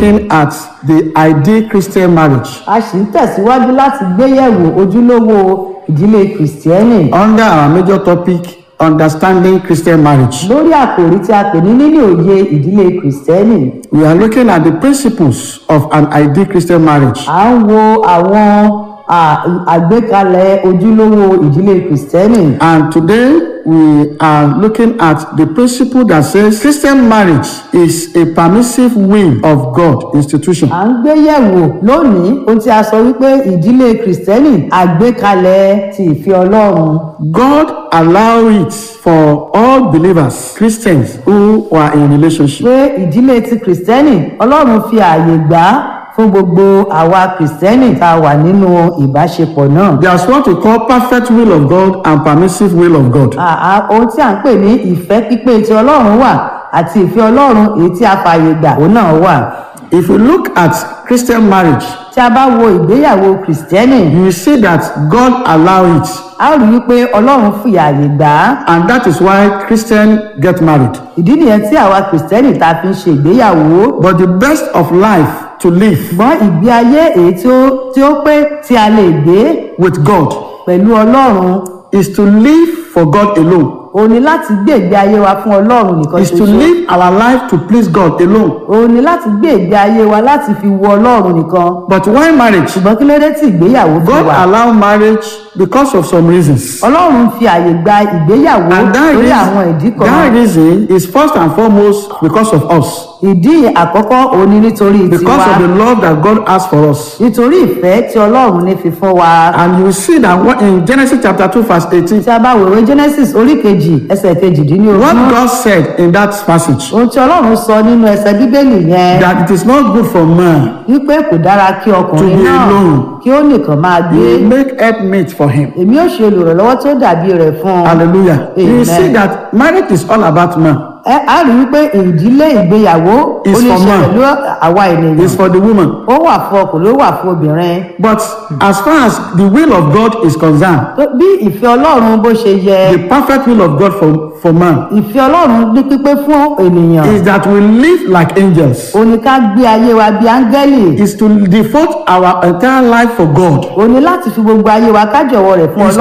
looking at the ideal Christian marriage a sì ń tẹ̀síwájú láti gbéyẹ̀wò ojúlówó ìdílé kìrìsìtẹ́nì under our major topic understanding Christian marriage. lórí àkòrí tí a pè ní níní òye ìdílé kìrìsìtẹ́nì We are looking at the principles of an ideal Christian marriage. à ń wo àwọn à, àgbékalẹ̀ ojúlówó ìdílé kìrìsìtẹ́nì And today we are looking at the principle that says Christian marriage is a permissive will of God institution. à ń gbéyẹ̀wò lónìí ohun tí a sọ wípé ìdílé kìrìsìtẹ́nì àgbékalẹ̀ ti ìfẹ́ ọlọ́run God allow it for all believers, Christians who are in relationship. pé ìdílé ti kìrìsìtẹ́nì ọlọ́run fi ààyè gbà á fún gbogbo àwa kìrìsìtẹ́nì tá a wà nínú ìbáṣepọ̀ náà. There's what we call perfect will of God and permissive will of God. àà ohun tí à ń pè ní ìfẹ́ pípé ti ọlọ́run wà àti ìfẹ́ ọlọ́run èyí tí a fààyè gbà òun náà wà. If you look at Christian marriage, tí a bá wo ìgbéyàwó kìrìsìtẹ́nì you will see that God allow it a ó rí i pé ọlọ́run fi ààyè gbà á. and that is why Christians get married. ìdí nìyẹn tí àwa kìrìsìtẹ́nì ta fi ń ṣe ìgbéyàwó. But the best of life to live ṣùgbọ́n ìgbé ayé èyí tí ó tí ó pé tí a lè gbé with God pẹ̀lú ọlọ́run is to live for God alone. òun ni láti gbé ìgbé ayé wa fún ọlọ́run nìkan Is to ṣoṣo. live our life to please God alone. òun ni láti gbé ìgbé ayé wa láti fi wo ọlọ́run nìkan. But why marriage? ṣùgbọ́n kí ló dé tí ìgbéyàwó fi God wà. allow marriage because of some reasons. ọlọ́run fi àyè gba ìgbéyàwó And that, lórí reason, àwọn ìdí kan that reason is first and foremost because of us. ìdí àkọ́kọ́ òun ni nítorí Because tiwa of the love that God has for us. nítorí ìfẹ́ tí ọlọ́run ní fi fún wa. And you will see that what- in Genesis chapter 2 verse 18, tí a bá wèwe genesis orí kejì ẹsẹ̀ kejìdínlógún what God said in that passage, ohun tí ọlọ́run sọ nínú ẹsẹ̀ bíbélì yẹn that it is not good for man wípé kò dára kí ọkùnrin To be náà alone. kí ó nìkan máa gbé to make helpmate for him. èmi ò ṣe olùrànlọ́wọ́ tó dàbí rẹ̀ fún un. Hallelujah. You will Amen. see that marriage is all about man. ẹ á rí wípé ìdílé ìgbéyàwó ó Is ní for ṣe man. pẹ̀lú àwa ènìyàn It's for the woman. ó wà fún ọkùnrin ó wà fún obìnrin. But as far as the will of God is concerned, tó bí ìfẹ́ ọlọ́run bó ṣe yẹ the perfect will of God for, for man ìfẹ́ ọlọ́run ní pípé fún ènìyàn is that we live like angels. ó ní ká gbé ayé wa bí áńgẹ́lì Is to devote our entire life for God. ó ní láti fi gbogbo ayé wa ká jọ̀wọ́ rẹ̀ fún Is